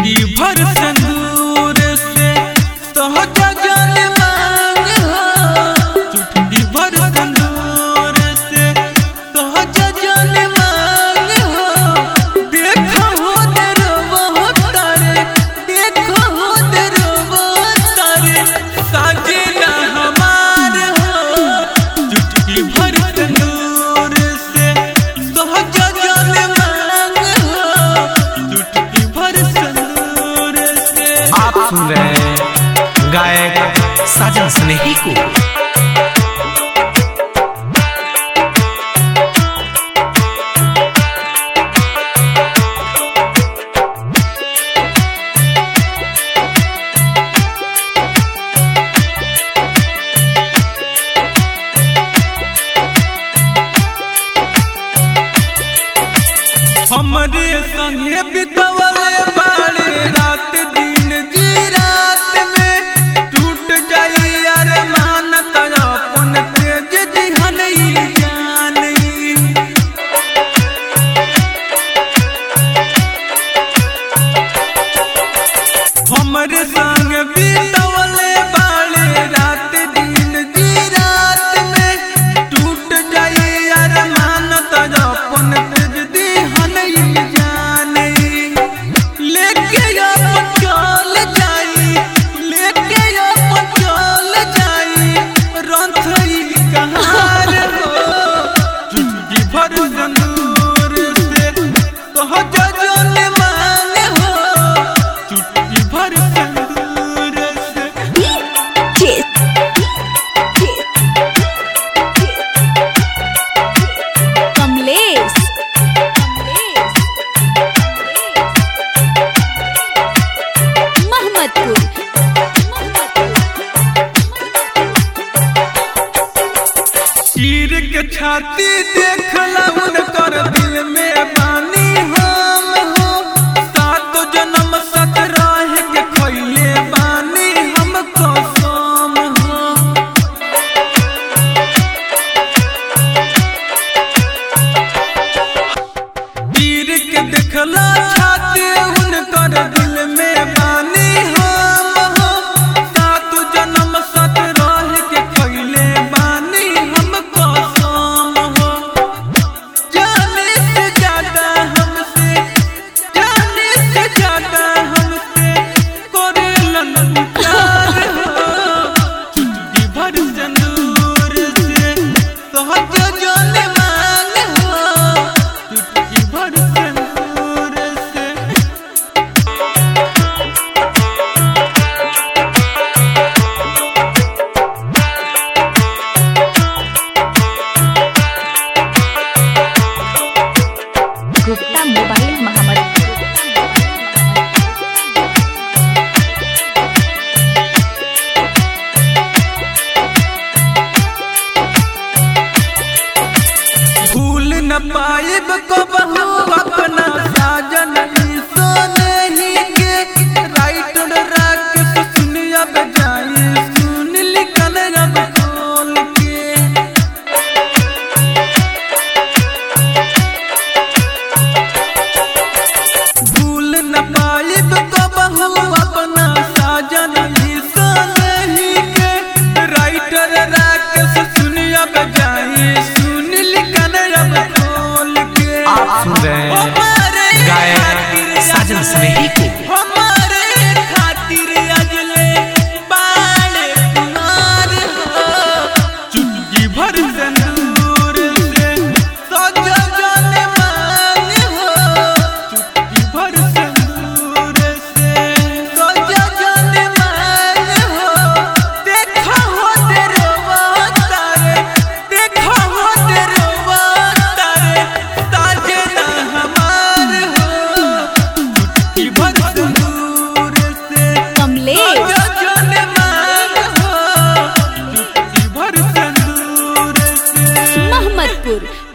चुटकी भर संदूर से सहजा जल मांग हो चुटकी भर संदूर से सहजा जल मांग हो देखो हो दरवा तारे देखो हो दरवा तारे साजना हमार हो चुटकी भर तंदूर से सहजा जल मांग हो चुटकी भर तंदूर से आप सुन रहे हैं गायक साजन स्नेही को हमरे संगे बितवले बाड़े रात दिन जी रात में टूट जाई अरमान तया अपन तेज दिहनई जानई हमरे संग बितवले बाड़े रात दिन जी रात में टूट जाई अरमान तया अपन तेज दिहनई जानई लेके अपन चल जाई लेके अपन चल जाई रंथई कहार हो चुटकी भर संदूर से कह जजन मांग हो चुटकी भर संदूर से कमलेश महमदपुर चीर के छाती देखला उनकर दिल में बानी हम हो सात जन्म सत रह के खैले बानी हम कसम हो चीर के देखला छाती उनकर दिल में बानी हम हो सात जन्म सत रह के खैले बानी हम कसम हो जाने से ज्यादा हमसे जाने से ज्यादा हमसे करेलन प्यार हो चुटकी भर संदूर से सहज जल मांग हो चुटकी भर संदूर से गुप्ता मोबाइल महमदपुर भूल न पाइब कबहू अपना साजन ई सोनही के राइटर राकेश सुनिया बजाई सुन लिखल रब खोल के भूल न पाइब कबहू अपना साजन ई सोनही के राइटर राकेश सुनिया बजाई सुन लिखल रब खोल के आप सुन रहे हैं हमारे गायक खातिर साजन स्नेही को हमारे खातिर अजले बाड़े कुमार हो चुटकी भर संदूर से सजा जल मांग हो चुटकी भर संदूर से सजा जल मांग हो देखो हो तेरवा तारे देखो हो तेरवा तारे साजना हमार हो चुटकी भर संदूर से कमलेश जल मांग हो चुटकी भर संदूर से महमदपुर